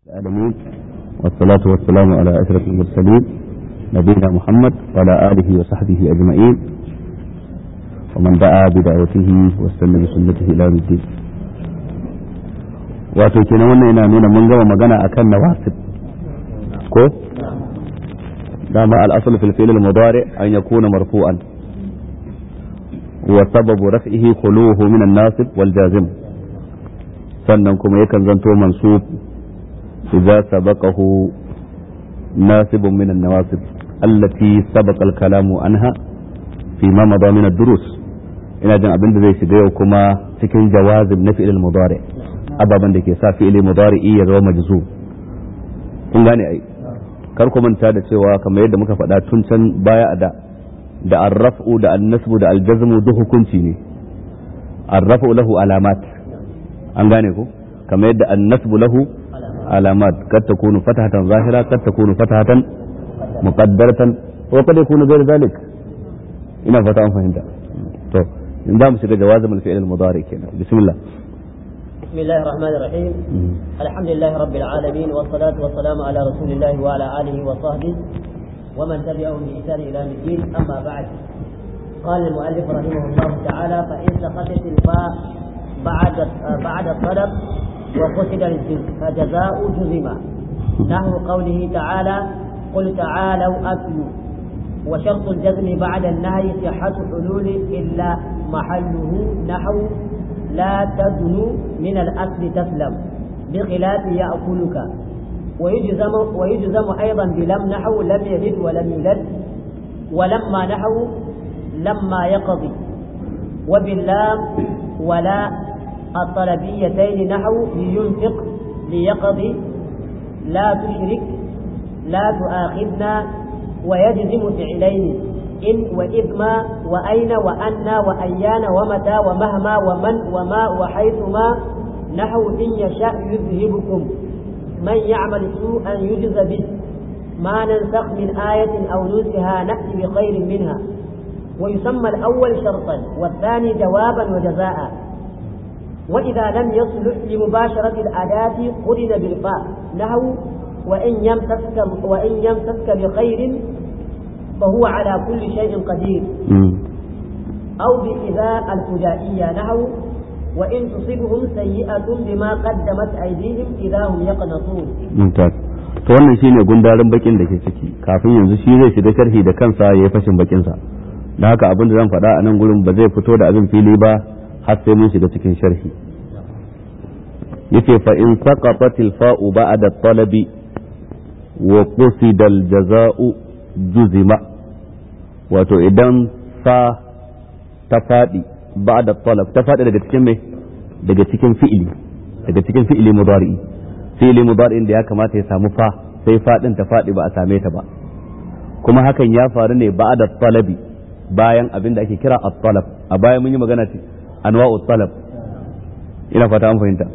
العالمين والصلاة والسلام على أشرف المرسلين نبينا محمد وعلى آله وصحبه أجمعين ومن دعا بدعوته واستنى بسنته إلى يوم الدين wato kenan wannan yana nuna mun gama magana akan nawasib ko dama al-asl fil fi'l al-mudari an yakuna marfu'an wa sababu raf'ihi khuluhu min an-nasib wal jazim sannan kuma yakan zanto mansub idza sabaqahu nasibun min an-nawasib allati sabaqa al-kalamu anha fi ma mada min ad-durus ina jin abin da zai shiga yau kuma cikin jawazib na fi'l al-mudari ababen da ke sa fi'ili mudari'i ya zama majzu kun gane ai kar ku manta da cewa kamar yadda muka faɗa tun can baya da da arraf'u da annasbu da aljazmu duk hukunci ne arraf'u lahu alamat an gane ko kamar yadda annasbu lahu alamat kad takunu fatahatan zahira kad takunu fatahatan muqaddaratan wa kad yakunu ghayr zalik ina fata an fahimta to in za mu shiga jawazimul fi'il al-mudari kenan bismillah بسم الله الرحمن الرحيم الحمد لله رب العالمين والصلاة والسلام على رسول الله وعلى آله وصحبه ومن تبعهم بإحسان إلى يوم الدين أما بعد قال المؤلف رحمه الله تعالى فإن سقطت الفاء بعد بعد الطلب وقصد فجزاء جزم نحو قوله تعالى قل تعالوا أتلوا وشرط الجزم بعد النهي صحة حلول إلا محله نحو لا تدن من الأكل تسلم بخلاف يأكلك ويجزم ويجزم أيضا بلم نحو لم يلد ولم يولد ولما نحو لما يقضي وباللام ولا الطلبيتين نحو لينفق ليقضي لا تشرك لا تؤاخذنا ويجزم فعلين إن وإذما وأين وأن وأيان ومتى ومهما ومن وما وحيثما نحو إن يشاء يذهبكم من يعمل سوءا يجز به ما ننسخ من آية أو ننسها نأتي بخير منها ويسمى الأول شرطا والثاني جوابا وجزاء وإذا لم يصلح لمباشرة الأداة قرن بالفاء نحو وإن يمسسك وإن يمسسك بخير فهو على كل شيء قدير أو بإذا الفجائية نحو وإن تصبهم سيئة بما قدمت أيديهم إذا هم يقنطون ممتاز to wannan shine gundarin bakin da ke ciki kafin yanzu shi zai shiga sharhi da kansa ya yi fashin bakin sa da haka abin da zan faɗa a nan gurin ba zai fito da abin fili ba har sai mun shiga cikin sharhi yace fa in saqatat al fa'u ba'da talabi wa qusida al jaza'u juzima wato idan fa ta faɗi ba da talab ta faɗi daga cikin mai daga cikin fi'ili daga cikin fi'ili mudari'i fi'ili mudari'in da ya kamata ya samu fa sai faɗin ta faɗi ba a same ta ba kuma hakan ya faru ne ba da talabi bayan abin da ake kira at-talab a baya mun yi magana ce anwa'u talab ina fata an fahimta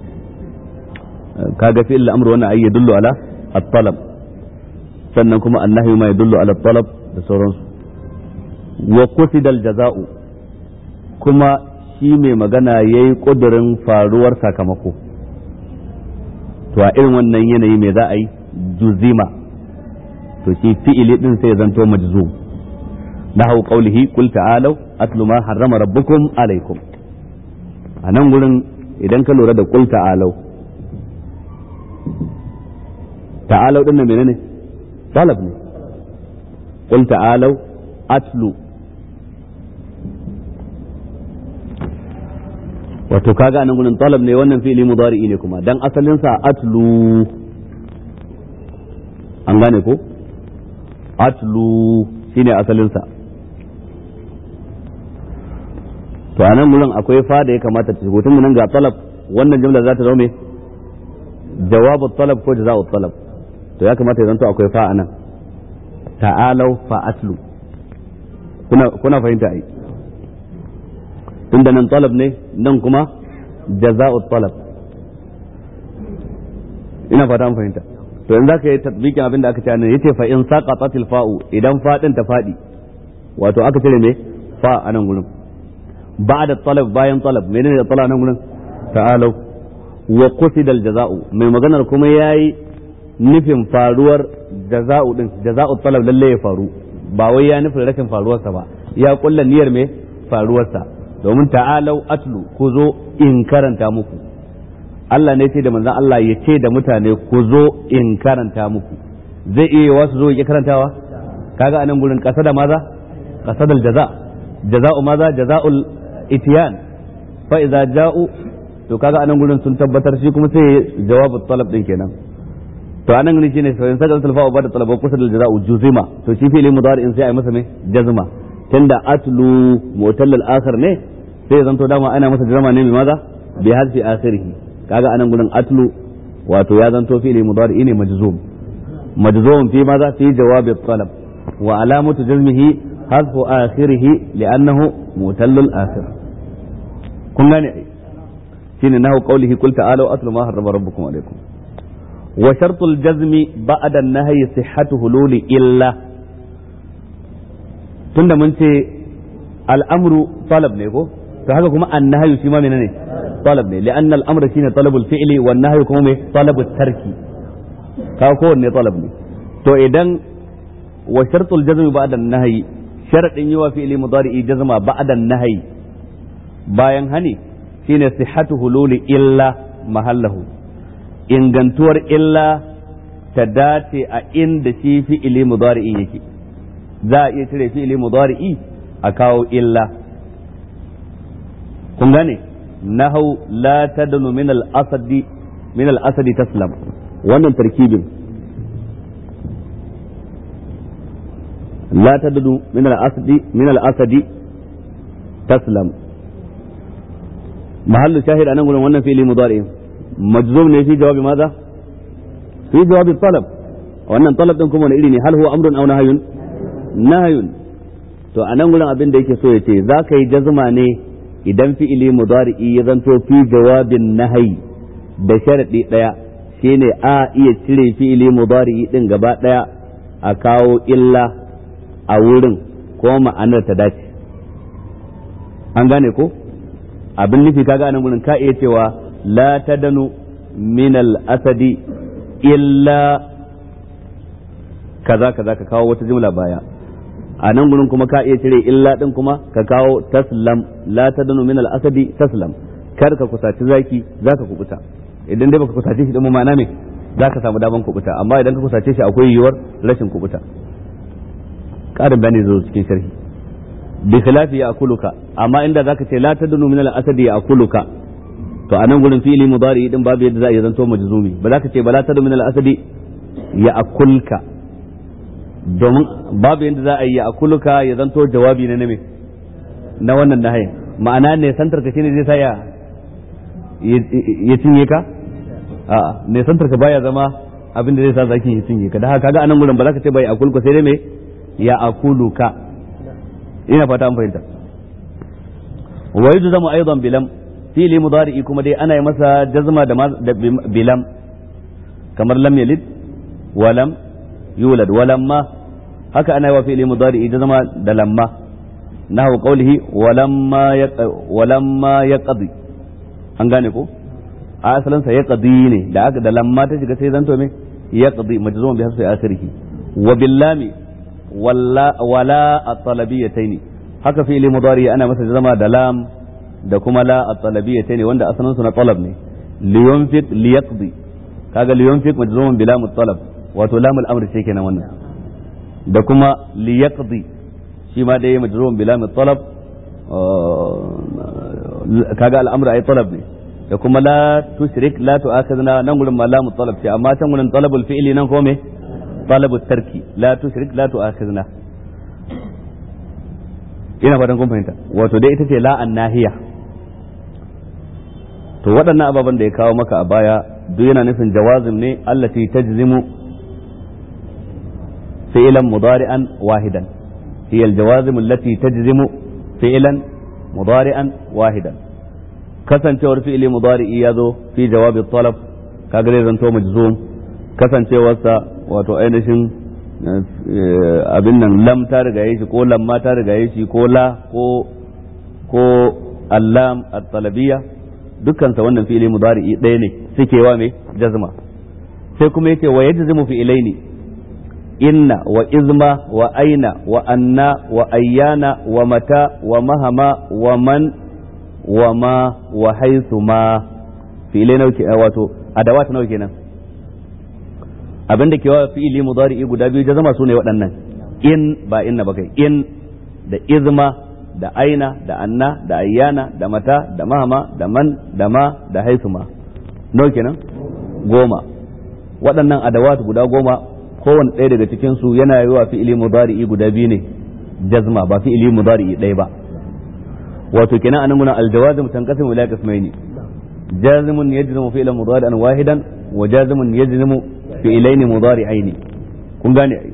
kaga fi'il al-amr wannan ayi yadullu ala at-talab sannan kuma annahi ma yadullu ala at-talab da sauransu wa kusidal jaza'u kuma shi mai magana ya yi ƙudurin faruwar sakamako to a irin wannan yanayi mai za a yi juzima to shi fi'ili din sai zanto majzum na hau ƙaulihi kul ta'alau atlu ma harrama rabbukum alaikum a nan gurin idan ka lura da kul ta'alau ta'alau din nan menene talab ne kul ta'alau atlu wato kaga nan gurin talab ne wannan fi'ili mudari'i ne kuma dan asalin sa atlu an gane ko atlu shine asalin sa to anan gurin akwai fa da ya kamata ta shigo tun nan ga talab wannan jumla za ta zama me jawabu talab ko jaza'u talab to ya kamata ya zanto akwai fa anan ta'alau fa atlu kuna kuna fahimta ai tunda nan talab ne nan kuma jaza'u talab ina fata an fahimta to yanzu zaka yi tatbikin abin da aka ce nan yace fa in saqatat al fa'u idan fadin ta fadi wato aka cire me fa a nan gurin ba'da talab bayan talab menene da talab nan gurin ta'alu wa qusida al-jaza'u mai maganar kuma yayi nufin faruwar jaza'u din jaza'u talab lalle ya faru ba wai ya nufin rashin faruwarsa ba ya kulla niyyar me faruwarsa domin ta'alau atlu ku zo in karanta muku Allah ne ce da manzon Allah ya ce da mutane ku zo in karanta muku zai iya wasu zo ya karantawa kaga anan gurin kasa da maza kasa da jaza jaza'u maza jaza'ul itiyan fa idza ja'u to kaga anan gurin sun tabbatar shi kuma sai jawabu talab din kenan to anan ne shine sai sai talfa ba da talaba kusa da jaza'u juzima to shi fi'li mudari'in sai ai masa me jazma tunda atlu mu'tal al-akhir ne sai zanto dama ana masa jazma ne mai maza bi hadfi akhirih kaga anan gurin atlu wato ya zanto fi'li mudari'i ne majzum majzum fi maza fi jawabi talab wa alamatu jazmihi hadfu akhirih li'annahu mu'tal al-akhir kun gane shine nahu qawlihi qul ta'alu atlu ma harrama rabbukum alaykum wa shartul jazmi ba'da an-nahyi sihhatu hululi illa tunda mun ce al'amru talab ne ko to haka kuma an-nahyu shi ma menene talab ne li'anna al-amra shine talabul fi'li wan nahyu kuma me talabut tarki ka ko wanne talab ne to idan wa shartul jazmi ba'da an-nahyi sharadin yi wa fi'li mudari'i jazma ba'da an-nahyi bayan hani shine sihhatu hululi illa mahallahu ingantuwar illa ta dace a inda shi fi'ili mudari'i yake za a iya cire fi'ili mudari'i a kawo illa kun gane nahau la tadnu min al-asadi min al-asadi taslam wannan tarkibin la tadnu min al-asadi min al-asadi taslam محل شاهد أنا أقول وانا في مضارع مجزوم في جواب ماذا؟ في جواب الطلب wannan talab din kuma wani iri ne hal huwa amrun aw nahyun nahyun to anan gurin abin da yake so ya ce za ka yi jazma ne idan fi'ili mudari'i ya zanto fi jawabin nahyi da sharadi daya shine a iya cire fi'ili mudari'i din gaba daya a kawo illa a wurin ko ma'anar ta dace an gane ko abin nufi kaga anan gurin ka iya cewa la tadanu min al-asadi illa kaza kaza ka kawo wata jumla baya a nan gurin kuma ka iya cire illa din kuma ka kawo taslam la tadanu min al-asadi taslam kar ka kusaci zaki zaka kubuta idan dai baka kusace shi din ma'ana me zaka samu daman kubuta amma idan ka kusace shi akwai yiwuwar rashin kubuta karin bayani zo cikin sharhi bi khilafi ya akuluka amma inda zaka ce la tadunu min al-asadi ya akuluka to anan gurin fi'ili mudari din babu yadda za a zanto majzumi ba za ka ce ba la tadunu min al-asadi ya akulka domin babu yadda za a yi ya akuluka ya zanto jawabi na name na wannan nahayin ma'ana ne santar ka shine zai sa ya ya cinye ka a'a ne santar ka baya zama abin da zai sa zaki ya cinye ka da haka kaga anan gurin ba za ka ce bai akulka sai dai me ya akuluka ina fata an fahimta wa yujzamu aidan bilam fi'li mudari'i kuma dai ana yi masa jazma da bilam kamar lam yalid wa lam yulad wa lamma haka ana yi wa fi'li mudari'i jazma da lamma nahu qawlihi wa lamma wa lamma yaqdi an gane ko a asalin sa yaqdi ne da aka da lamma ta shiga sai zanto me yaqdi majzum bi hasbi akhirih wa billami wala wala at-talabiyataini haka fi'li mudari ana masa zama da lam da kuma la at-talabiyataini wanda asalin su na talab ne liyunfiq liyaqdi kaga liyunfiq majzumun bi lam at-talab wato lam al-amr ce kenan wannan da kuma liyaqdi shi ma dai majzumun bi lam at-talab kaga al-amr ay talab ne da kuma la tushrik la tu'akhidna nan gurin ma lam at-talab ce amma can gurin talabul fi'li nan ko me طلب الترك لا تشرك لا تؤاخذنا ina fatan kun fahimta wato dai ita ce la nahiya to waɗannan ababen da ya kawo maka a baya duk yana nufin jawazim ne allati tajzimu fi'lan mudari'an wahidan hiya aljawazim allati tajzimu fi'lan mudari'an wahidan kasancewar fi'li mudari'i ya zo fi jawabi talab kaga zai zanto majzum kasancewarsa wato ainihin abin nan lam ta riga shi ko lamma ta riga shi ko la ko ko allam at-talabiyya dukkan sa wannan fi'ili mudari'i ɗaya ne suke wa me jazma sai kuma yake wa yajzimu fi'ilaini inna wa izma wa aina wa anna wa ayyana wa mata wa mahama wa man wa ma wa haythu ma fi'ilai nauke wato adawat nawa kenan abin da ke wa fi'ili mudari'i guda biyu jazama sune waɗannan in ba inna ba kai in da izma da aina da anna da ayyana da mata da mahama da man da ma da haisuma nawa kenan goma waɗannan adawat guda goma kowane ɗaya daga cikin su yana yi wa fi'ili mudari'i guda biyu ne jazma ba fi'ili mudari'i ɗaya ba wato kenan anan muna aljawazim tanqasimu ila qismaini jazimun yajzimu fi'lan mudari'an wahidan wa jazimun yajzimu fi'ilaini mudari'aini kun gane ai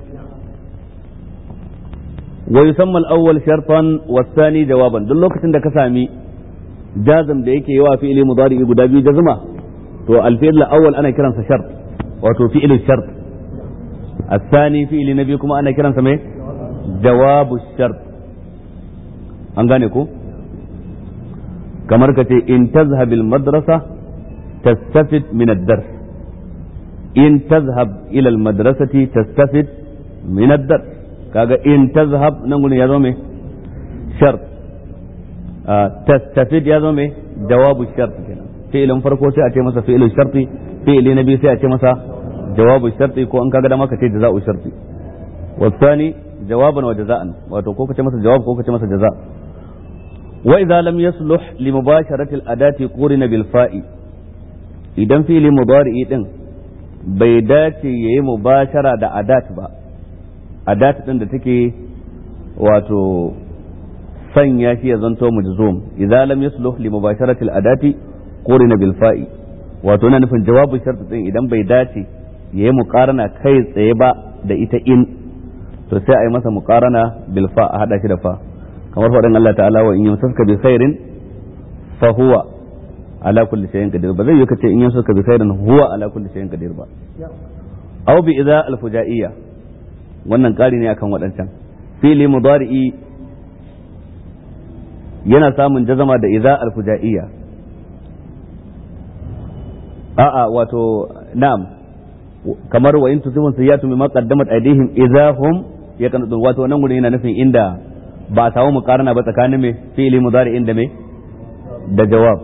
wa yusamma al-awwal shartan wa thani jawaban duk lokacin da ka sami jazm da yake yawa fi'ili mudari'i guda biyu jazma to al-fi'l al-awwal ana kiransa shart wato fi'il shart الثاني فعل نبي كما أنا كرا سمي جواب الشرط an gane ko kamar ka ce in tazhab madrasa tastafid min ad-dars in tazhab ila al-madrasati tastafid min ad-dars kaga in tazhab nan gurin ya zo me shart tastafid ya zo me jawabu shart kenan fi'ilin farko sai a ce masa fi'ilin sharti fi'ili na biyu sai a ce masa jawabu sharti ko an kaga da maka ce jaza'u sharti والثاني جوابا وجزاء wato ko kace masa jawab ko kace masa jaza wa idza lam yasluh li mubasharati al adati qurina bil fa'i idan fi'li mudari'i din bai dace yayi mubashara da adat ba adat din da take wato sanya shi ya zanto mujzum idza lam yasluh li mubasharati al adati qurina bil fa'i wato na nufin jawabu sharti din idan bai dace yayi muqarana kai tsaye ba da ita in to sai a yi masa muqarana bil fa a hada shi da fa kamar faɗin Allah ta'ala wa in yamsaka bi khairin fa huwa ala kulli shay'in qadir ba zai yi kace in yamsaka bi khairin huwa ala kulli shay'in qadir ba aw bi idza al fujaiyya wannan ƙari ne akan waɗancan fili mudari'i yana samun jazama da idza al fujaiyya a'a wato na'am kamar wa in tusibun sayyatu mimma qaddamat aydihim idza hum yaqnutun wato nan gurin yana nufin inda ba a samu mukarana ba tsakanin me fi'ili mudari inda me da jawab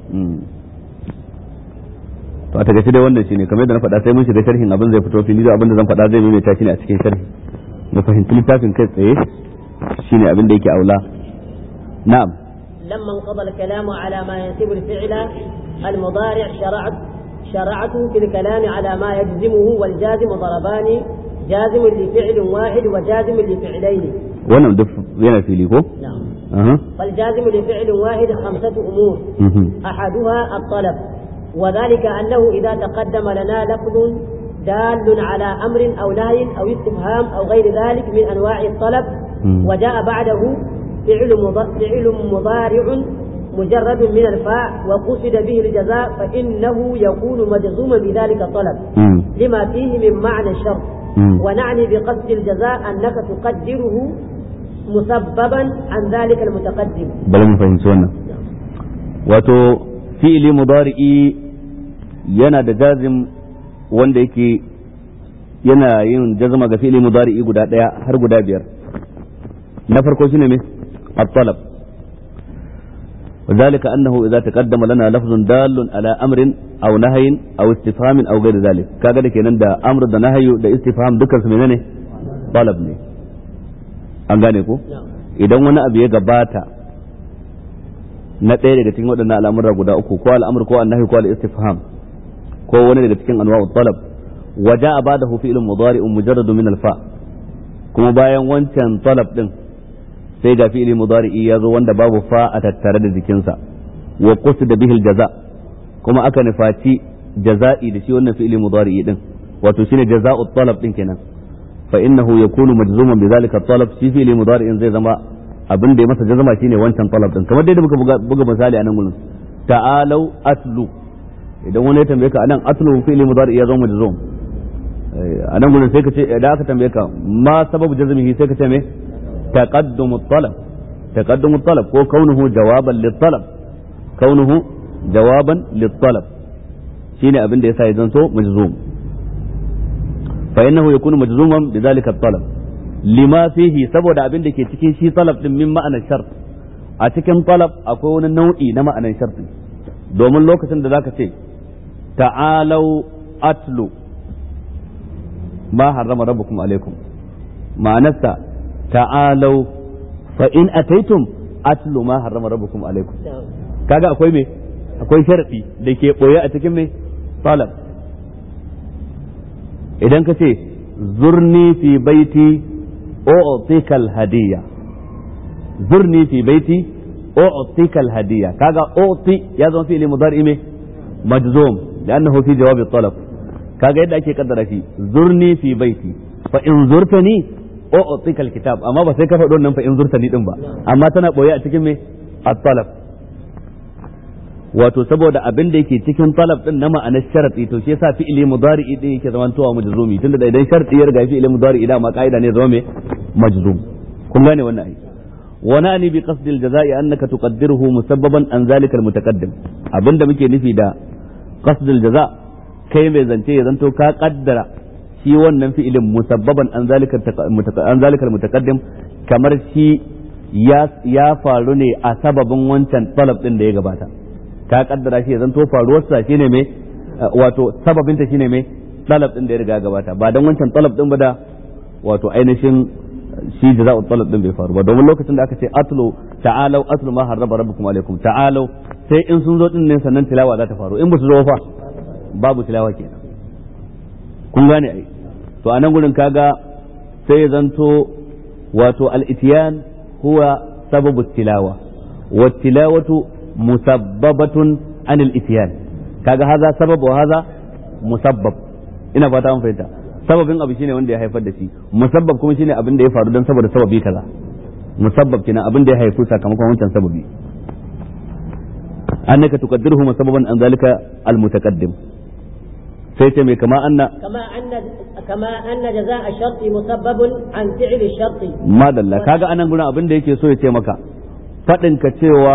to a tagace dai wannan shine kamar yadda na faɗa sai mun shiga sharhin abin zai fito fili da abin da zan faɗa zai maimaita shi ne a cikin sharhi mu fahimci littafin kai tsaye shine abin da yake aula na'am لما انقضى الكلام على ما ينسب الفعل المضارع شرعت شرعت في الكلام على ما يجزمه والجازم ضربان جازم لفعل واحد وجازم لفعلين wannan duk yana fili ko نعم aha فالجازم لفعل واحد خمسة أمور mhm أحدها الطلب وذلك أنه إذا تقدم لنا لفظ دال على أمر أو نهي أو استفهام أو غير ذلك من أنواع الطلب مم. وجاء بعده فعل مض- فعل مضارع مجرد من الفاء وقصد به الجزاء فإنه يكون مجزوما بذلك الطلب mhm لما فيه من معنى الشرط mhm ونعني بقصد الجزاء أنك تقدره مسببا عن ذلك المتقدم bari mu fahimci wannan wato fi'ili mudari'i yana da jazim wanda yake yana yin jazma ga fi'ili mudari'i guda daya har guda biyar na farko shine me at-talab وذلك أنه إذا تقدم لنا لفظ دال على أمر أو نهي أو استفهام أو غير ذلك كذا kenan da أمر da نهي da istifham dukkan su menene talab ne an gane ko نعم idan wani abu ya gabata na ɗaya daga cikin waɗannan al'amura guda uku ko al'amur ko annahi ko al-istifham ko wani daga cikin anwa'u talab wa ja'a ba'dahu fi'lun mudari'un mujarradun min al-fa kuma bayan wancan talab din sai ga fi'li mudari'i ya zo wanda babu fa a tattare da jikinsa wa qusida bihi al-jaza kuma aka nufaci jaza'i da shi wannan fi'li mudari'i din wato shine jaza'u talab din kenan fa innahu yakunu majzuman bi zalika talab shi fi'li mudari'in zai zama abin da ya masa jazama shine wancan talab din kamar dai da muka buga, buga misali a nan gurin ta'alau atlu idan wani ya tambaye ka anan atlu fi'li mudari ya zama majzum Eh, a nan gurin sai ka ce idan aka tambaye ka ma sababu jazmihi sai ka ce me taqaddumu talab taqaddumu talab ko kaunuhu jawaban lit talab kaunuhu jawaban lit-talab shine abin da yasa ya zanto majzum fa innahu yakunu majzuman bidhalika at-talab lima fihi saboda abin da ke cikin shi talab din min ma'anar shart a cikin talab akwai wani nau'i na ma'anar sharti domin lokacin da zaka ce ta'alau atlu ma harrama rabbukum alaikum ma'anarsa ta'alau fa in ataitum atlu ma harrama rabbukum alaikum kaga akwai me akwai sharadi da ke boye a cikin me talab idan ka ce zurni fi baiti u'tika al-hadiyya zurni fi baiti u'tika al-hadiyya kaga u'ti ya zama fi'li mudari me majzum لأنه في جواب الطلب kaga yadda ake kaddara shi zurni fi baiti fa in zurtani u'tika alkitab amma ba sai ka faɗo nan fa in zurtani din ba amma tana boye a cikin me at-talab wato saboda abin da yake cikin talab din na ma'anar sharadi to shi yasa fi'ili mudari'i din yake zamantowa majzumi tunda da idan sharadi ya riga fi'ili mudari'i da ma kaida ne zama me majzum kun gane wannan ai ونعني بقصد الجزاء أنك تقدره مسببا عن ذلك المتقدم abinda muke nufi da قصد الجزاء kai mai zance ya zanto ka kaddara shi wannan fi'ilin musabbaban an zalika an zalika mutaqaddim kamar shi ya ya faru ne a sababin wancan talab din da ya gabata ka kaddara shi ya zanto faruwar sa shine me wato sababin ta shine me talab din da ya riga gabata ba dan wancan talab din ba da wato ainihin shi jaza'u talab din bai faru ba domin lokacin da aka ce atlu ta'alu atlu ma harraba rabbukum alaikum ta'alu sai in sun zo din ne sannan tilawa za ta faru in ba su zo fa babu tilawa kenan kun gane ai to a nan gurin kaga sai ya zanto wato al-ityan huwa sababu tilawa wa tilawatu musabbabatun an al-ityan kaga haza sabab wa haza musabbab ina fata mun fahimta sababin abu shine wanda ya haifar da shi musabbab kuma shine abin da ya faru don saboda sababi kaza musabbab kenan abin da ya haifu sakamakon wancan sababi annaka tuqaddiruhu musababan an zalika al-mutaqaddim sai ce mai kama anna كما أن كما أن جزاء الشرط مسبب عن فعل الشرط madalla kaga anan gurin abin da yake so ya ce maka fadin ka cewa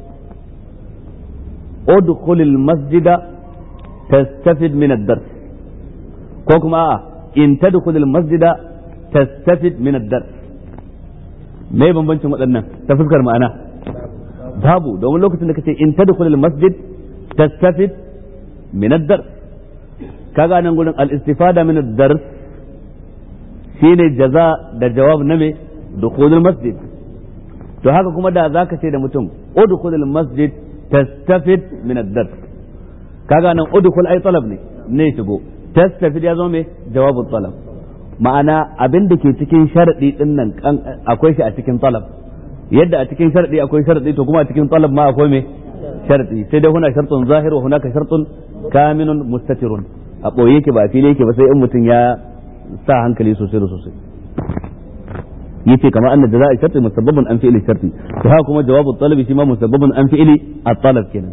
udkhulil masjida tastafid min ad-dars ko kuma a'a in tadkhulil masjida tastafid min ad-dars me bambancin waɗannan ta fuskar ma'ana babu domin lokacin da kace in tadkhulil masjid tastafid min ad-dars kaga nan gurin al-istifada min ad-dars shine jaza da jawab na me dukhulul masjid to haka kuma da zaka ce da mutum udkhulul masjid tastafid min ad-dars kaga nan udkhul ay talab ne ne shigo tastafid ya zama me jawabu talab ma'ana abin da ke cikin sharadi din nan akwai shi a cikin talab yadda a cikin sharadi akwai sharadi to kuma a cikin talab ma akwai me sharadi sai dai huna shartun zahir wa hunaka shartun kaminun mustatirun a ɓoye yake ba a fili yake ba sai in mutum ya sa hankali sosai da sosai yace kamar anna jaza'a sharti musabbabun an fi'li sharti to haka kuma jawabu talabi shi ma musabbabun an fi'li at-talab kenan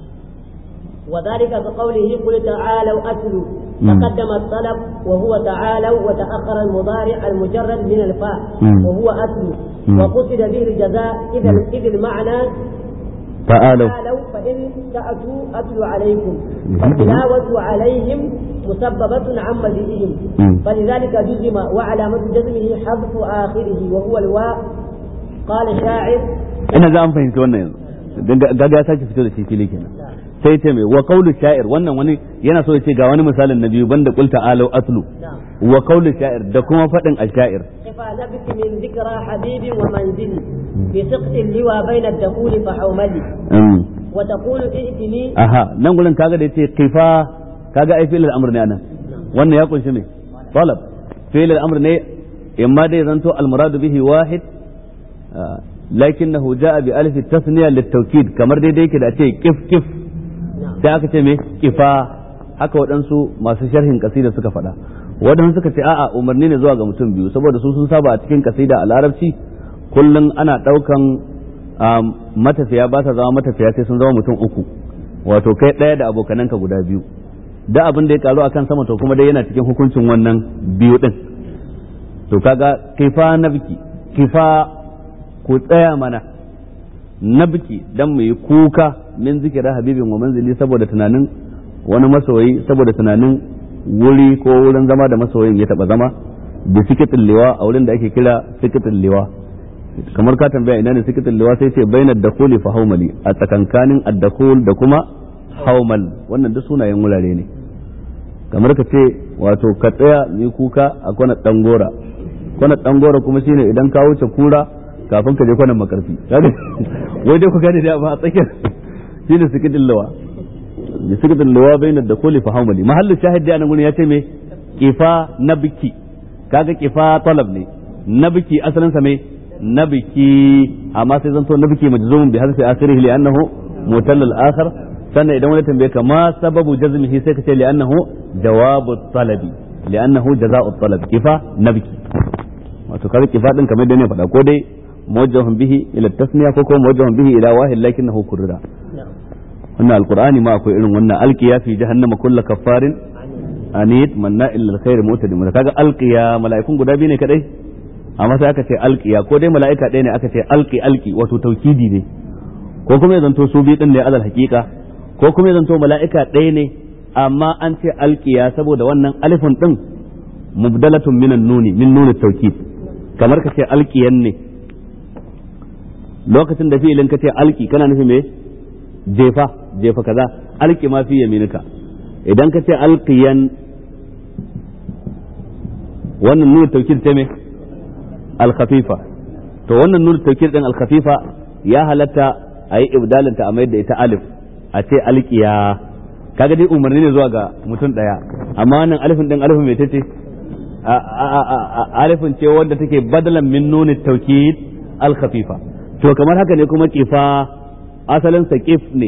وذلك كقوله قل تعالوا أتلوا تقدم الطلب وهو تعالوا وتأخر المضارع المجرد من الفاء وهو أتلوا وقصد به الجزاء إذا إذ المعنى تعالوا تعالوا فإن تأتوا أتلو عليكم فالتلاوة عليهم مسببة عن مجيئهم فلذلك جزم وعلامة جزمه حذف آخره وهو الواء قال شاعر ina za an fahimci wannan yanzu gaga ya sake fito da shi fili kenan sai ce mai wa qawlu sha'ir wannan wani yana so ya ce ga wani misalin na biyu banda qul ta'alu atlu wa qawlu sha'ir da kuma fadin al-sha'ir كفى نبت من ذكرى حبيب ومنزلي في سقط اللوى بين الدخول فحوملي وتقول ائتني aha nan gurin kaga da yace kifa kaga ai fi'il al-amr ne anan wannan ya kunshi me talab fi'il al-amr ne imma dai zanto al-murad bihi wahid lakinnahu jaa bi alif at-tasniya lit-tawkid kamar dai dai yake da ce kif kif sai aka ce me kifa haka waɗansu masu sharhin kasida suka faɗa waɗansu suka ce a'a umarni ne zuwa ga mutum biyu saboda su sun saba a cikin kasida a larabci kullum ana ɗaukan matafiya ba sa zama matafiya sai sun zama mutum uku wato kai ɗaya da abokananka guda biyu da abin da ya karu akan sama to kuma dai yana cikin hukuncin wannan biyu ɗin to kaga kifa na biki kifa ku tsaya mana na biki dan mu yi kuka min zikira habibin wa manzili saboda tunanin wani masoyi saboda tunanin wuri ko wurin zama da masoyin ya taba zama da sikitin liwa a wurin da ake kira sikitin liwa kamar ka tambaya ina ne sikitin liwa sai ce bainar dakhuli fa haumali a tsakankanin ad-dakhul da kuma haumal wannan duk sunayen wurare ne kamar ka ce wato ka tsaya ni kuka a kwana dangora kwana dangora kuma shine idan ka wuce kura kafin ka je kwanan makarfi wai dai ku gane da ba a tsakiyar shine sikitin liwa da sikitin liwa bainar dakhuli fa haumali mahallin shahid da nan gurin ya ce me kifa nabki kaga kifa talab ne nabki asalin sa me nabki amma sai zanto nabki majzumun bi harfi akhirih li annahu mutall al akhar sannan idan wani tambaye ka ma sababu jazmihi sai ka ce li annahu jawabu talabi li annahu jazaa'u talab kifa nabki wato kaga kifa din kamar da ne faɗa ko dai muwajjahun bihi ila tasniya ko kuma muwajjahun bihi ila wahid lakinnahu kurra wannan alqur'ani ma akwai irin wannan alqiya fi jahannama kullu kaffarin anid manna illa alkhair mutadi kaga alqiya mala'ikun guda biyu ne kadai amma sai aka ce alqiya ko dai mala'ika ɗaya ne aka ce alqi alqi wato taukidi ne ko kuma ya zanto su biyu din ne alal haqiqa ko kuma ya zanto mala'ika ɗaya ne amma an ce alqiya saboda wannan alifin din mubdalatun minan nuni min nuni taukid kamar ka ce alqiyan ne lokacin da fi'ilin ka ce alqi kana nufi me jefa jefa kaza alqi ma fi yaminika idan ka ce alqiyan wannan nuna taukid ta me alkhafifa to wannan nuna taukid din alkhafifa ya halatta a yi ibdalinta a mayar da ita alif a ce alqiya kaga dai umarni ne zuwa ga mutum daya amma wannan alifin din alifin mai tace alifin ce wanda take badalan min nuni taukid alkhafifa to kamar haka ne kuma kifa asalin sa kif ne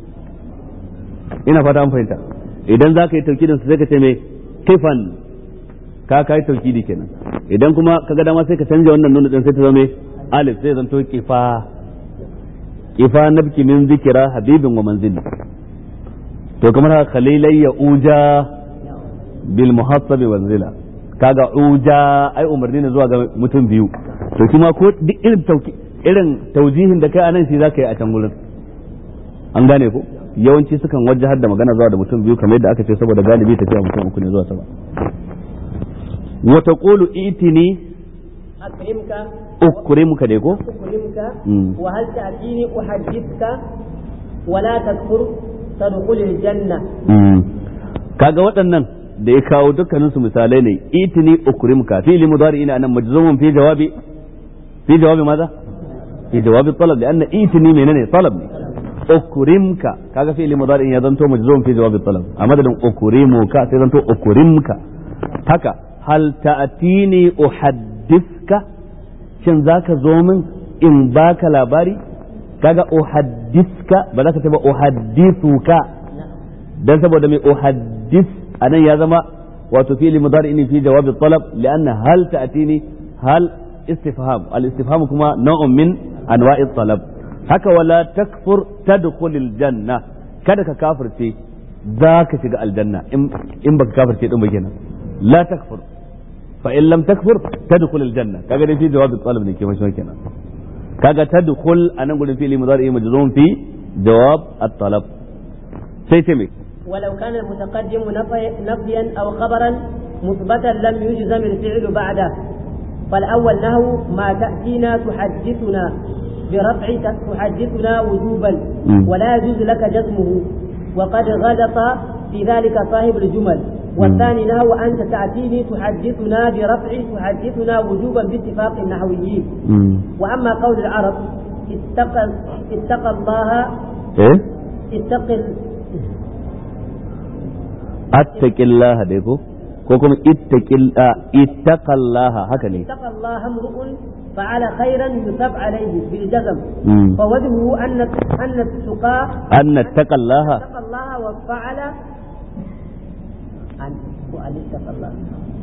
ina fata an fahimta idan za ka yi taukidin sai ka ce mai kifan ka ka yi taukidi kenan idan kuma ka ga dama sai ka canja wannan nuna din sai ta zama alif sai zanto kifa kifa nabki min zikira habibin wa manzili to kamar haka khalilai ya uja bil muhassabi wanzila kaga uja ai umarni ne zuwa ga mutum biyu to kuma ko duk irin tauki irin taujihin da kai anan shi zaka yi a can gurin an gane ko yawanci sukan wajahar da magana zuwa da mutum biyu kamar yadda aka ce saboda galibi tafiya mutum uku ne zuwa sama wa taqulu itini أكرمك ukrimuka dai ko أكرمك مم. وهل تأتيني أحدثك ولا تكفر تدخل الجنة kaga waɗannan da ya kawo dukkanin su misalai ne itini ukrimuka fi'li mudari ina nan majzumun fi jawabi fi jawabi maza fi jawabi talab lianna itini menene talab ne ukrimka kaga fi'li mudari ya zanto majzum fi jawabi talab a madadin ukrimuka sai zanto ukrimka haka hal ta'tini uhaddithka shin zaka zo min in baka labari kaga uhaddithka ba za ka ce ba uhaddithuka dan saboda mai uhaddith anan ya zama wato fi'li mudari ne fi jawab talab lianna hal ta'tini hal istifham al istifham kuma naw'un min anwa'i talab haka wala takfur tadkhulil janna kada ka kafirce za ka shiga aljanna in in baka kafirce din ba kenan la takfur fa in lam takfur tadkhul aljanna kaga dai fi jawab talab ne ke mashi kenan kaga tadkhul anan gurin fi'li mudari majzum fi jawab at-talab sai ce me ولو كان المتقدم نفي- نفيا أو خبرا مثبتا لم يجزم الفعل بعده فالأول نهو ما تأتينا تحدثنا برفع تحدثنا وجوبا مم. ولا يجوز لك جزمه وقد غلط في ذلك صاحب الجمل والثاني نهو أنت تأتيني تحدثنا برفع تحدثنا وجوبا باتفاق النحويين وأما قول العرب اتقى اتقى الله eh اتقي attaqillaha dai ko ko kuma ittaqil ittaqallaha haka ne اتقى الله امرؤ فعل خيرا يثاب عليه بالجزم مم. فوجهه أن أن التقى anna taqallaha اتقى الله وفعل أن وأن اتقى الله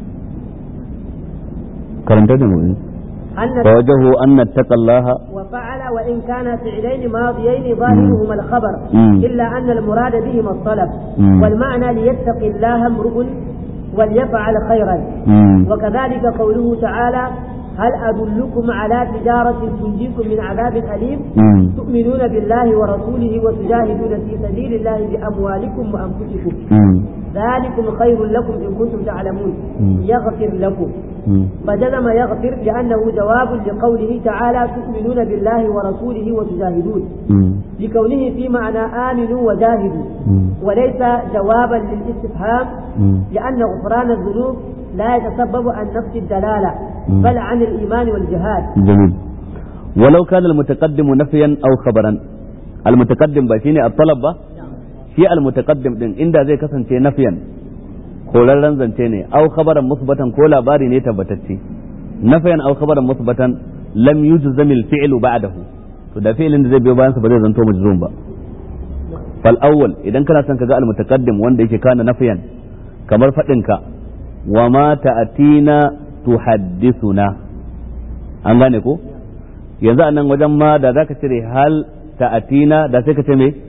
karanta da mu أن فوجهه أن اتقى الله وفعل وإن كان فعلين ماضيين ظاهرهما الخبر مم. إلا أن المراد بهما الطلب مم. والمعنى ليتق الله امرؤ وليفعل خيرا مم. وكذلك قوله تعالى هل أدلكم على تجارة تنجيكم من عذاب أليم مم. تؤمنون بالله ورسوله وتجاهدون في سبيل الله بأموالكم وأنفسكم مم. ذلكم خير لكم إن كنتم تعلمون مم. يغفر لكم مم. فجزم يغفر لأنه جواب لقوله تعالى تؤمنون بالله ورسوله وتجاهدون مم. لكونه في معنى آمنوا وجاهدوا مم. وليس جوابا للاستفهام مم. لأن غفران الذنوب لا يتسبب عن نفس الدلالة مم. بل عن الإيمان والجهاد جميل ولو كان المتقدم نفيا او خبرا المتقدم ba shine الطلب ba shi المتقدم din inda zai kasance nafiyan korarren zance ne au khabaran musbatan ko labari ne tabbatacce nafiyan au khabaran musbatan lam yujzam al-fi'l ba'dahu to da fi'lin da zai biyo bayan sa ba zai zanto majzum ba fal awwal idan kana son kaga al-mutaqaddim wanda yake kana nafiyan kamar fadin ka wa ma ta'atina tuhaddithuna an gane ko yanzu a nan wajen ma da zaka cire hal ta'atina da sai ka ce me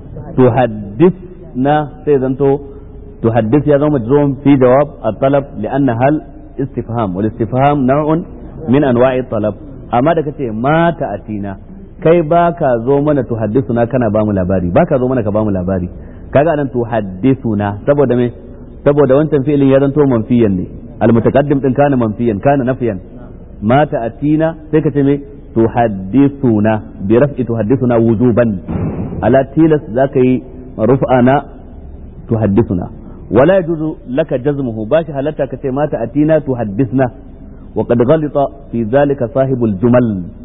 tuhaddithna sai zanto tuhaddith ya zama majzum fi jawab at-talab lianna hal istifham wal istifham naw'un min anwa'i talab amma da kace ma ta'atina kai baka zo mana tuhaddithuna kana ba mu labari baka zo mana ka ba mu labari kaga anan tuhaddithuna saboda me saboda wancan fi'ilin ya zanto manfiyan ne al-mutaqaddim din kana manfiyan kana nafiyan ma ta'atina sai ka ce me tuhaddithuna bi raf'i tuhaddithuna wujuban ala tilas zaka yi ruf'ana tuhaddithuna wala yajuzu laka jazmuhu bashi halatta kace ma ta'atina tuhaddithna wa qad ghalita fi dhalika sahibul jumal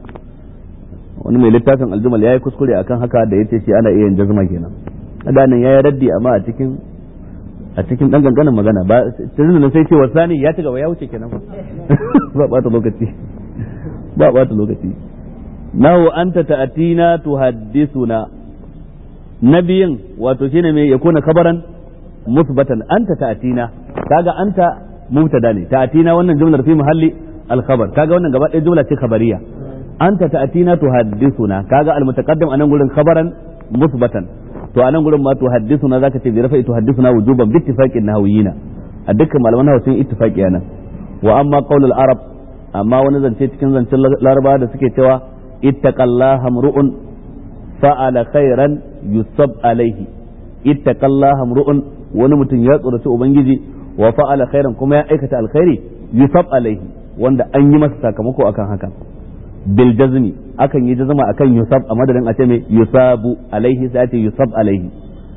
wani mai littafin aljumal yayi kuskure akan haka da yace shi ana iya yin jazma kenan da nan yayi raddi amma a cikin a cikin dan ganganin magana ba tunan sai ce wasani ya ci gaba ya wuce kenan ba ba ta lokaci ba ba ta lokaci nahu anta ta'atina tuhaddithuna nabiyin wato shine me ya kuna kabaran musbatan anta ta'atina kaga anta mubtada ne ta'atina wannan jumlar fi mahalli al-khabar kaga wannan gaba ɗaya jumla ce khabariya anta ta'atina tuhaddithuna kaga al-mutaqaddim anan gurin khabaran musbatan to anan gurin ma tuhaddithuna zaka ce bi rafa'i tuhaddithuna wujuban bi ittifaqin nahawiyina a dukkan malaman nahawu sun ittifaqi anan wa amma qaulul arab amma wani zance cikin zancen laraba da suke cewa ittaqallaha mru'un fa'ala khairan yusab alaihi ittaqallaha mru'un wani mutum ya tsoraci ubangiji wa fa'ala khairan kuma ya aikata alkhairi yusab alaihi wanda an yi masa sakamako akan haka bil jazmi akan yi jazma akan yusab a madadin a ce mai yusabu alaihi sai a ce yusab alaihi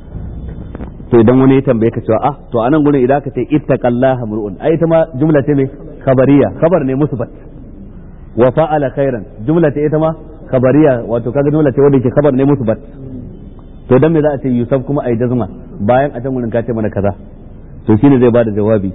to idan wani ya tambaye ka cewa ah to anan gurin idan ka ce ittaqallaha mru'un ai ita ma jumla ce mai khabariya khabar ne musbat wa fa'ala khairan jumla ce ita ma khabariya wato kaga jumla ce wanda ke khabar ne musbat to dan me za a ce yusuf kuma ai jazma bayan a can gurin ka ce mana kaza to shine zai bada jawabi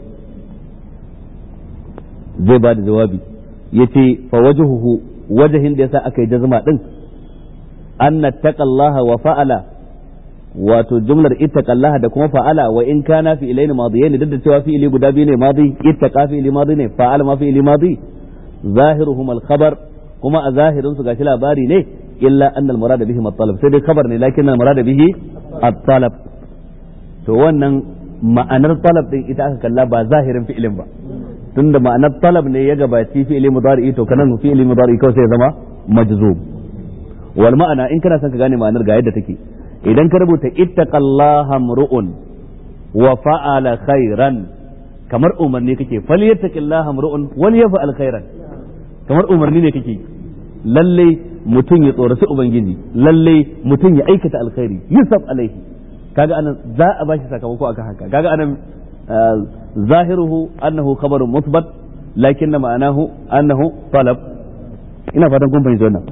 zai bada jawabi yace fa wajhuhu wajhin da yasa aka yi jazma din anna taqallaha wa fa'ala wato jumlar ittaqallaha da kuma fa'ala wa in kana fi ilaini madiyain duk da cewa fi'ili guda biyu ne madi ittaqa fi'ili madi ne fa'ala ma fi'ili madi zahiruhum al-khabar kuma a zahirin su gashi labari ne illa anna al-murad bihi at-talab sai dai khabar ne lakin al-murad bihi at-talab to wannan ma'anar talab din ita aka kalla ba zahirin fi'ilin ba tunda ma'anar talab ne ya gabaci fi'ili mudari to kanan fi'ili mudari kawai sai ya zama majzub wal ma'ana in kana son ka gane ma'anar ga yadda take idan ka rubuta ittaqallaha mru'un wa fa'ala khairan kamar umarni kake falyattaqillaha mru'un wal yaf'al khairan kamar umarni ne kake lalle mutum ya tsoraci ubangiji lalle mutum ya aikata alkhairi yusuf alaihi kaga anan za a bashi sakamako akan haka kaga anan zahiruhu annahu khabarun musbat lakinna ma'anahu annahu talab ina fatan kun fahimci wannan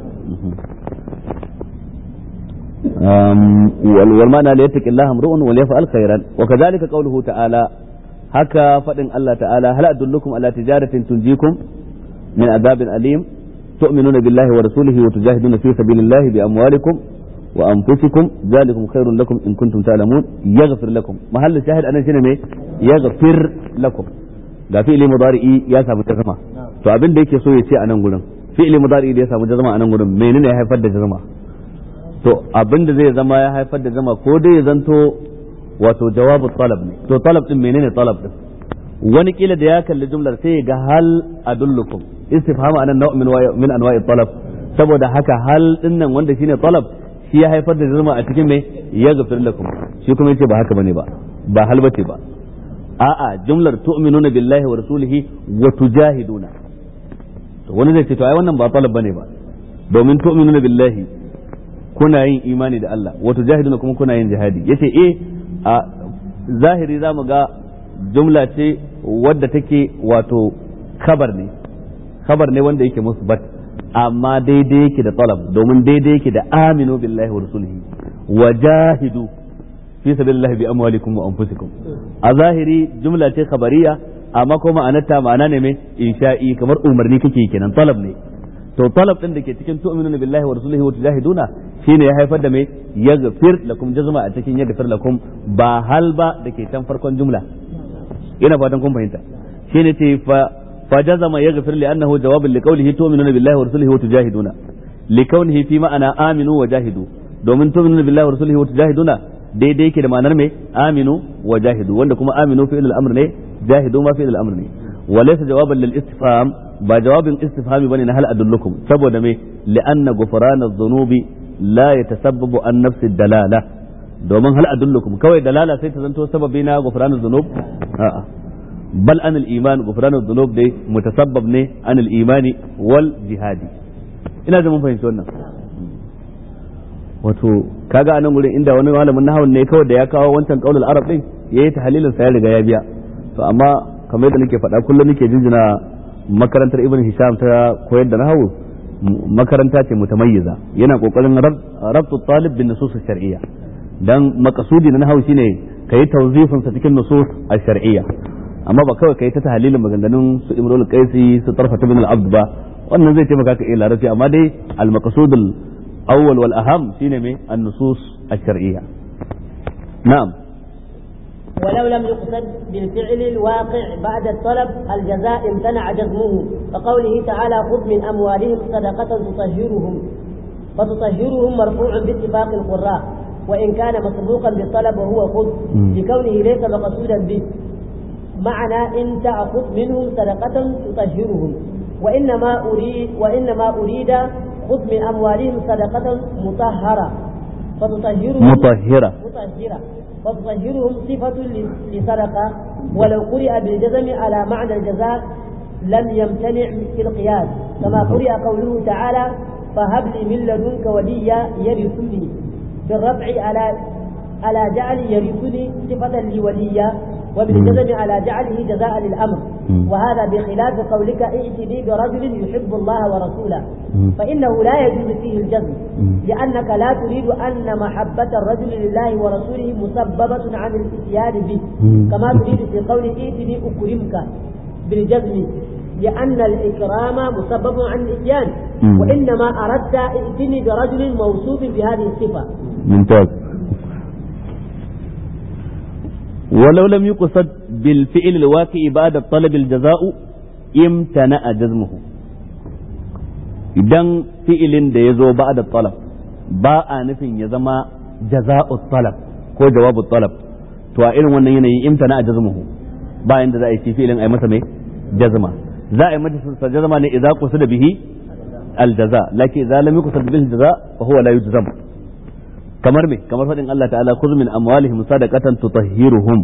والمعنى ليتق الله امرؤ وليفعل خيرا وكذلك قوله تعالى هكا فدن الله تعالى هل أدلكم على تجارة تنجيكم من عذاب أليم تؤمنون بالله ورسوله وتجاهدون في سبيل الله بأموالكم وأنفسكم ذلكم خير لكم إن كنتم تعلمون يغفر لكم محل الشاهد أنا شنو يغفر لكم ga fi'ili mudari'i ya samu jazma to abin da yake so ya ce a nan gurin fi'ili mudari'i da ya samu jazma a nan gurin menene ya haifar da jazma to abin da zai zama ya haifar da zama ko dai ya zanto wato jawabu talab ne to talab din menene talab din wani kila da ya kalli jumlar sai ga hal adullukum istifham anan naw min min anwa'i talab saboda haka hal din nan wanda shine talab shi ya haifar da zama a cikin mai ya gafir lakum shi kuma yace ba haka bane ba ba hal bace ba a'a jumlar tu'minuna billahi wa rasulihi wa tujahiduna to wani zai ce to ai wannan ba talab bane ba domin tu'minuna billahi kuna yin imani da Allah wa tujahiduna kuma kuna yin jihadi yace eh a zahiri zamu ga jumla ce wadda take wato khabar ne khabar ne wanda yake musbat amma daidai yake da talab domin daidai yake da aminu billahi wa rasulihi wa jahidu fi sabilillahi bi amwalikum wa anfusikum a zahiri jumla ce khabariya amma kuma ma'anarta ma'ana ne mai insha'i kamar umarni kake kenan talab ne to talab din da ke cikin tu'minuna billahi wa rasulihi wa tujahiduna shine ya haifar da mai yaghfir lakum jazma a cikin yaghfir lakum ba hal ba da ke can farkon jumla ina fatan kun fahimta shine ce fa فجزم يغفر لأنه جواب لقوله تؤمنون بالله ورسله وتجاهدون لكونه في معنى آمنوا وجاهدوا domin tu'minuna billahi wa rasulihi wa tujahiduna daidai yake da ma'anar me aminu wa jahidu wanda kuma aminu fi'il al-amr ne jahidu ma fi'il al-amr ne wa laysa jawaban lil istifham ba jawabin istifhami bane na hal adullukum saboda me li'anna ghufran adh-dhunubi la yatasabbabu an nafsi dalala domin hal adullukum kawai dalala sai ta zanto sababi na ghufran adh-dhunub a'a بل عن الإيمان غفران الذنوب دي متسبب ne عن الإيمان والجهاد ina da mun fahimci wannan wato kaga anan gurin inda wani malamin nahawun ne kawai da ya kawo wancan qaulul arab din yayi tahlilin sa ya riga ya biya to amma kamar yadda nake faɗa kullum nake jinjina makarantar ibn hisham ta koyar da nahawu makaranta ce mutamayyiza yana kokarin rabtu talib bin nusus shar'iyya dan makasudi na nahawu shine kai tawzifin sa cikin nusus al-shar'iyya amma ba kawai kai ta tahlilin maganganun su imrul qaisi su tarfata bin al-abd ba wannan zai taimaka ka iya larabci amma dai al-maqsud al-awwal wal aham shine me an-nusus ash-shar'iyya na'am ولو لم يقصد بالفعل الواقع بعد الطلب الجزاء امتنع جزمه كقوله تعالى خذ من أموالهم صدقة تطهرهم فتطهرهم مرفوع باتفاق القراء وإن كان مسبوقا بالطلب وهو خذ لكونه ليس مقصودا به معنى إن تأخذ منهم صدقة تطهرهم وإنما أريد وإنما أريد خذ من أموالهم صدقة مطهرة فتطهرهم مطهرة مطهرة فتطهرهم صفة لصدقة ولو قرئ بالجزم على معنى الجزاء لم يمتنع في القياس كما قرئ قوله تعالى فهب لي من لدنك وليا يرثني بالرفع على على جعل يرثني صفة لوليا وبالجزم على جعله جزاء للأمر وهذا بخلاف قولك ائتني برجل يحب الله ورسوله فإنه لا يجوز فيه الجزم لأنك لا تريد أن محبة الرجل لله ورسوله مسببة عن الاتيان به كما تريد في قول ائتني أكرمك بالجزم لأن الإكرام مسبب عن الإتيان وإنما أردت ائتني برجل موصوف بهذه الصفة ممتاز ولو لم يقصد بالفعل الواقع بعد الطلب الجزاء امتنع جزمه idan fi'ilin da ya zo ba da talab ba a nufin ya zama jaza'u talab ko jawabu talab to a irin wannan yanayin imtana a jazmuhu ba inda za a yi ci fi'ilin a yi masa mai jazma za a yi masa jazma ne idza qusida bihi aljaza lakin idza lam yuqsad bihi aljaza fa huwa la yujzam kamar me kamar fadin Allah ta'ala khudh min amwalihim sadaqatan tutahhiruhum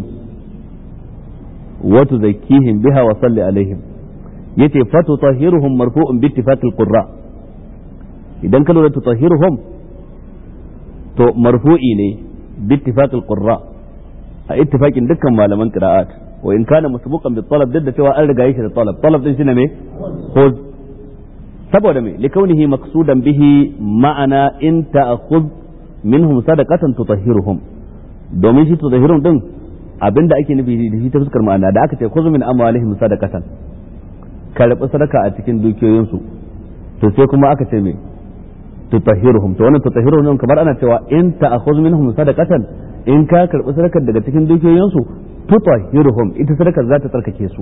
wa tuzakkihim biha wa salli alaihim yace fa tutahhiruhum marfu'un bi ittifaqil qurra idan ka lura tutahhiruhum to marfu'i ne bi ittifaqil qurra a ittifaqin dukkan malaman qira'at wa in kana masbuqan bi talab da cewa an riga yake da talab talab din shine me khudh saboda me likaunihi maqsudan bihi ma'ana in ta'khudh minhum sadaqatan tutahhiruhum domin shi tutahhiruhum din abinda ake nufi da shi ta fuskar ma'ana da aka ce khudh min amwalihim sadaqatan karbi sadaka a cikin dukiyoyinsu to sai kuma aka ce me tutahhiruhum to wannan tutahhiruhum kamar ana cewa in ta'khudh minhum sadaqatan in ka karbi sadakar daga cikin dukiyoyinsu tutahhiruhum ita sadakar za ta tsarkake su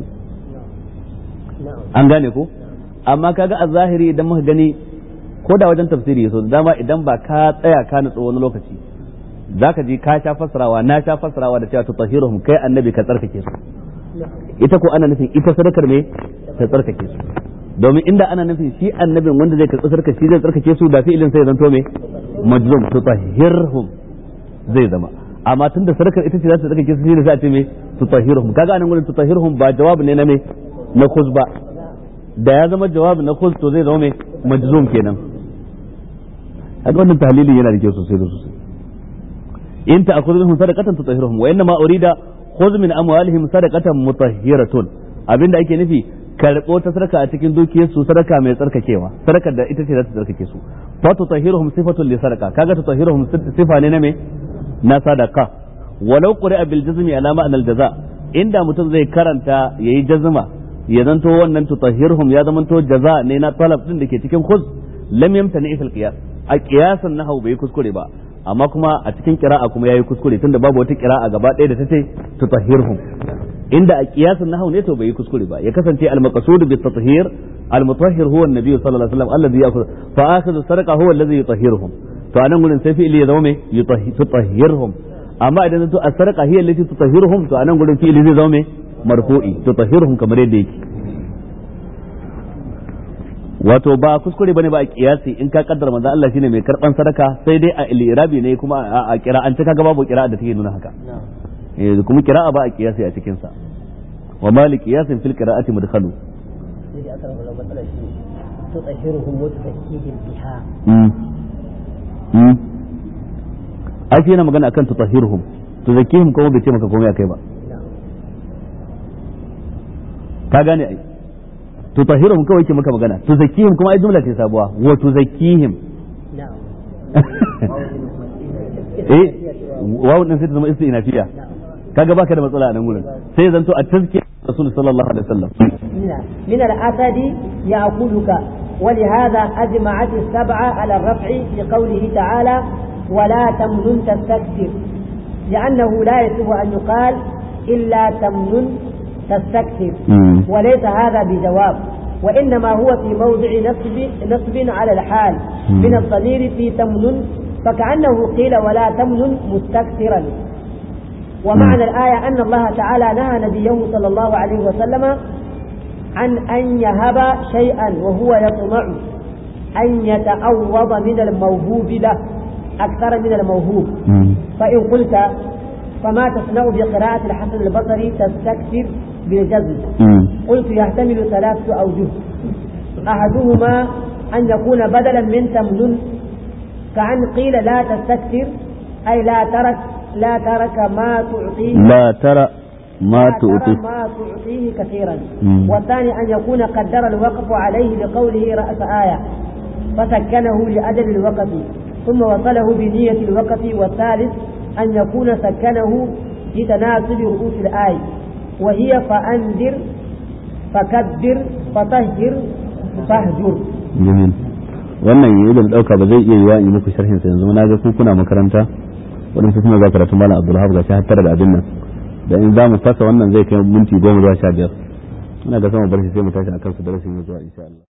an gane ko amma kaga a zahiri idan muka gani ko da wajen tafsiri so da dama idan ba ka tsaya ka nutsu wani lokaci zaka ji ka sha fassarawa na sha fassarawa da cewa tutahhiruhum kai annabi ka tsarkake su ita ko ana nufin ita sadakar me ta tsarkake su domin inda ana nufin shi annabin wanda zai karɓi sadakar shi zai tsarkake su da fi'ilin sai zanto me majzum tutahhirhum zai zama amma tunda sadakar ita ce za ta tsarkake su shi ne sai a ce me tutahhirhum kaga anan gurin tutahhirhum ba jawab ne na me na khuz ba da ya zama jawab na khuz to zai zama me majzum kenan kaga wannan tahlili yana da kyau sosai da sosai in ta akhudhu minhum sadaqatan tutahhiruhum wa inma urida khudh min amwalihim sadaqatan mutahhiratun abinda ake nufi karɓo ta sadaka a cikin dukiyar su sadaka mai tsarkakewa sadakar da ita ce za ta tsarkake su fa tutahhiruhum sifatun li sadaqa kaga tutahhiruhum sifa ne na me na sadaka walau quri'a bil jazmi ala ma'anal jaza inda mutum zai karanta yayi jazma ya zanto wannan tutahhiruhum ya zamanto jaza ne na talab din da ke cikin khudh lam yamtani fil qiyas a qiyasan nahwu bai kuskure ba amma kuma a cikin kira'a kuma yayi kuskure tunda babu wata kira'a gaba ɗaya da ta ce tutahhirhum inda a qiyasin nahwu ne to bai yi kuskure ba ya kasance al maqsud bi tathhir al mutahhir huwa an-nabi sallallahu alaihi wasallam alladhi ya'khudhu fa akhadhu sadaqa huwa alladhi yutahhiruhum to anan gurin sai fi'ili ya zama me yutahhirhum amma idan to as-sadaqa hiya allati tutahhiruhum to anan gurin fi'ili zai zama me marfu'i tutahhiruhum kamar yadda yake wato ba kuskure bane ba a kiyasi in ka kaddara manzo Allah shine mai karban sadaka sai dai a ilirabi ne kuma a kira'ance kaga babu kira'a da take nuna haka eh kuma kira'a ba a kiyasi a cikin sa wa mali qiyasin fil qira'ati mudkhalu sai aka rabu matsala shi tutahhiruhum wa tuzakkihim biha mm mm ake yana magana akan tutahhiruhum tuzakkihim kuma bai ce maka komai akai ba ka gane ai tutahhiruhum kawai ke maka magana tuzakkihim kuma ai jumla ce sabuwa wa tuzakkihim eh wawu din sai ta zama istinafiya kaga baka da matsala a nan gurin sai zanto a tazkiya rasul sallallahu alaihi wasallam من الأسد يأكلك ولهذا أجمعت السبعة على الرفع في قوله تعالى ولا تمنن تستكثر لأنه لا يصح أن يقال إلا تمنن تستكثر مم. وليس هذا بجواب وإنما هو في موضع نصب نصب على الحال مم. من الضمير في تمنن فكأنه قيل ولا تمنن مستكثرا ومعنى الآية أن الله تعالى نهى نبيه صلى الله عليه وسلم عن أن يهب شيئا وهو يطمع أن يتعوض من الموهوب له أكثر من الموهوب مم. فإن قلت فما تصنع بقراءة الحسن البصري تستكثر بالجزم مم. قلت يحتمل ثلاثة أوجه أحدهما أن يكون بدلا من تمنن كأن قيل لا تستكثر أي لا ترك لا ترك ما تعطيه لا ترى ما لا ترى تؤتي ما تعطيه كثيرا مم. والثاني أن يكون قدر الوقف عليه بقوله رأس آية فسكنه لأجل الوقف ثم وصله بنية الوقف والثالث أن يكون سكنه في تناسب رؤوس الآية وهي فأنذر فكبر فطهر فاهجر jamil wannan yi da dauka ba zai iya yiwa in yi muku sharhin sa yanzu na ga ku kuna makaranta waɗansu suna za karatu malam abdulhab ga shi har tara da abin nan da in za mu fasa wannan zai kai minti goma zuwa sha biyar ina ga sama bar shi sai mu tashi akan su darasin zuwa insha Allah